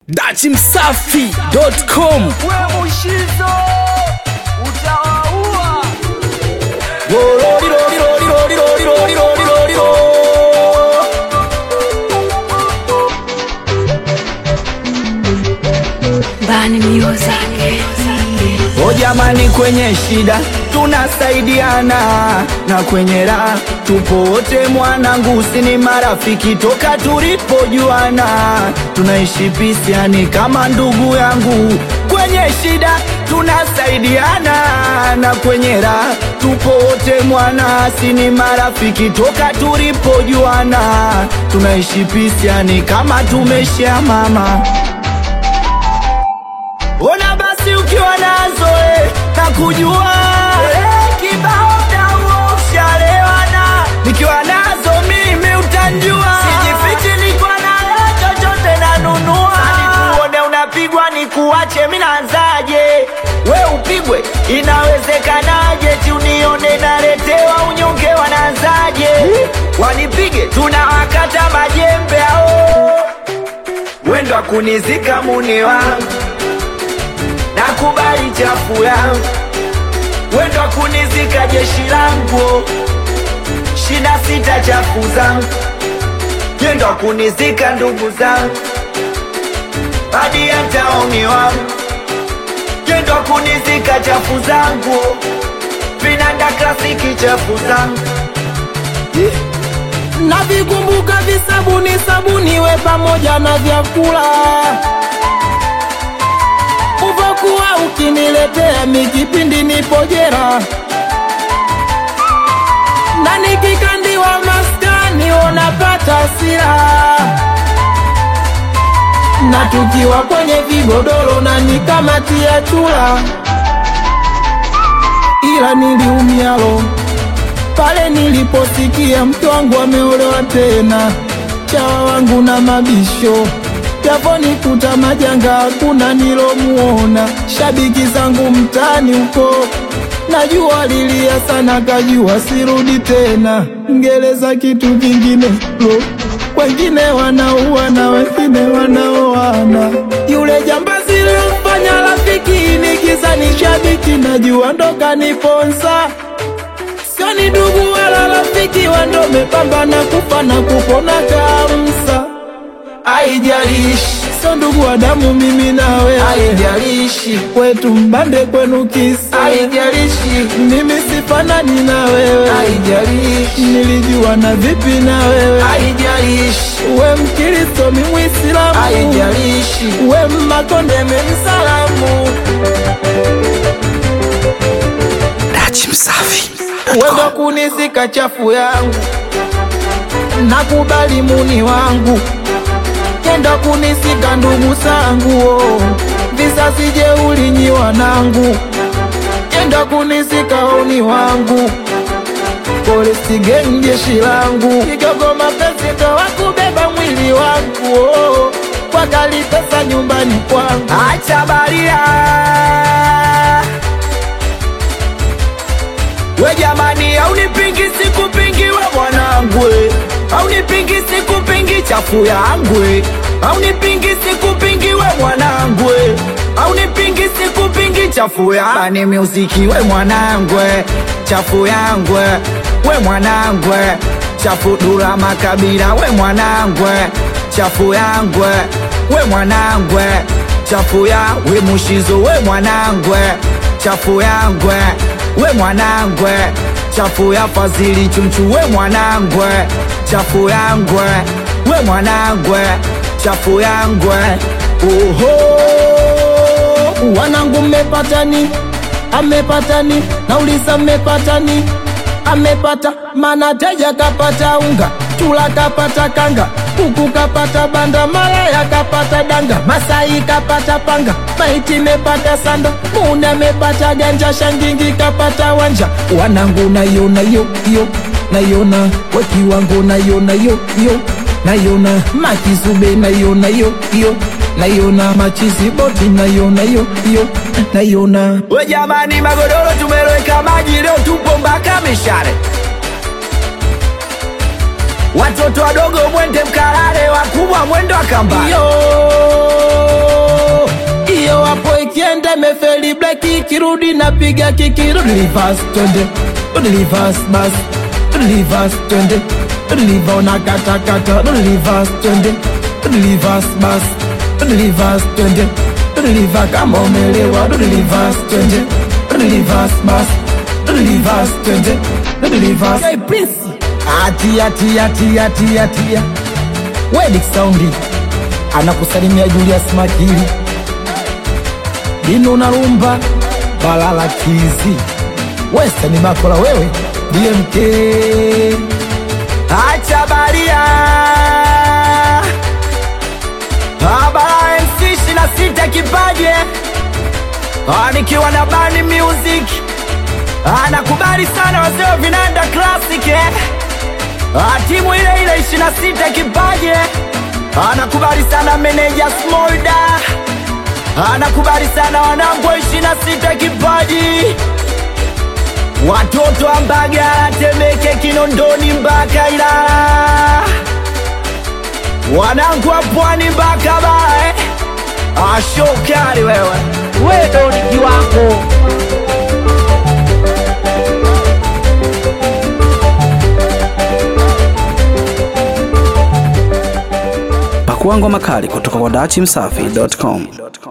dachimsafi.com we mushizo utawaua Bani Music. o jamani kwenye shida tunasaidiana na kwenye raha tupo wote mwanangu sini marafiki toka tulipojuana tunaishi pisiani kama ndugu yangu kwenye shida tunasaidiana na kwenye raha tupo wote mwana sini marafiki toka tulipojuana tunaishi pisiani kama tumeshia mama Ona basi ukiwa nazo eh, na kujua eh, kibao dawo ushalewana nikiwa nazo mimi utanjua sijifichi niko nayo chochote nanunua nikuone unapigwa nikuache mi naanzaje we upigwe inawezekanaje ti unione naletewa unyonge wanaanzaje wanipige tunawakata majembe ao wendo akunizika muni wangu nakubali chafu yangu wendo kunizika jeshi langu shida sita chafu zangu yendo kunizika ndugu zangu hadi ya taoni wangu yendo kunizika chafu zangu vinanda klasiki chafu zangu yeah. navikumbuka visabuni sabuni we pamoja na vyakula uvokuwa ukiniletea mikipindi nipojera na nikikandiwa maskani unapata sira na tukiwa kwenye vigodoro na nikamatia chula ila niliumialo pale niliposikia mke wangu ameolewa tena, chawa wangu na mabisho yaponikuta majanga, hakuna nilomuona. Shabiki zangu mtaani huko najua lilia sana, kajua sirudi tena. Ngereza kitu kingine lo, wengine wanaua na wengine wanaoana. Yule jambazi lilomfanya rafiki nikiza ni shabiki, najua ndo kaniponza sio ni ndugu wala rafiki, wando mepambana kufa na kupona kamsa. Haijalishi sio ndugu wa damu, mimi na wewe, haijalishi kwetu mbande, kwenu kisa, haijalishi mimi sifanani na wewe, haijalishi nilijua na vipi na wewe, haijalishi we Mkristo, mi Mwislamu, haijalishi we Mmakonde, mi Msalamu. wendo kunizika chafu yangu, nakubali muni wangu, kendo kunisika ndugu zangu, oh. vizazi jeuli nyi wanangu, kendo kunisika oni wangu, polisi geng jeshi langu, kigogo mapenzi ndo wakubeba mwili wangu, oh. kwa kali pesa nyumbani kwangu acha baria we jamani aunipingi sikupingi we mwanangu aunipingi sikupingi chafu yangu aunipingi sikupingi we mwanangu aunipingi sikupingi chafu yabani muziki we mwanangu chafu yangu we mwanangu chafu dura makabila we mwanangu chafu yangu we mwanangu chafu ya we mushizo we mwanangu chafu yangu we mwanangu chafu ya fazili chunchu we mwanangu chafu yangu we mwanangu chafu yangu oho wanangu mmepatani amepatani nauliza mmepatani amepata mana teja kapata unga chula kapata kanga kuku kapata banda malaya kapata danga masai kapata panga maiti mepata sanda muna mepata ganja shangingi kapata wanja wanangu nayona yo yo nayona wakiwango nayona yo yo nayona makizube nayona yo yo nayona machizi boti nayona yo yo nayona we jamani magodoro tumeloweka maji leo tupo mpaka mishare watoto wadogo mwende mkalale wakubwa mwendo akamba yo rudi bleki kirudi napiga kiki rudi reverse twende rudi reverse bas rudi reverse twende rudi liva unakatakata rudi reverse twende rudi reverse bas rudi reverse twende rudi liva kama umelewa rudi reverse twende rudi reverse bas rudi reverse twende rudi reverse hey prince atia tia tia tia tia Wedik Saundi anakusalimia Julius Makili Dino na Rumba Balala Kizi Western Makola wewe DMK Acha baria Abara MC ishirini na sita kipaje Ah, nikiwa na Bani Music anakubali sana wazee wa vinanda classic eh? Ah, timu ile ile ishirini na sita kipaje anakubali sana meneja Smolda anakubali sana wanangu wa ishirini na sita kipaji watoto wa Mbagala, Temeke, Kinondoni mpaka Ilala, wanangu wa Pwani mpaka Bae. Ashokari wewe, wewe ndo ni kiwango. Pakua ngoma kali kutoka kwa dachimsafi.com.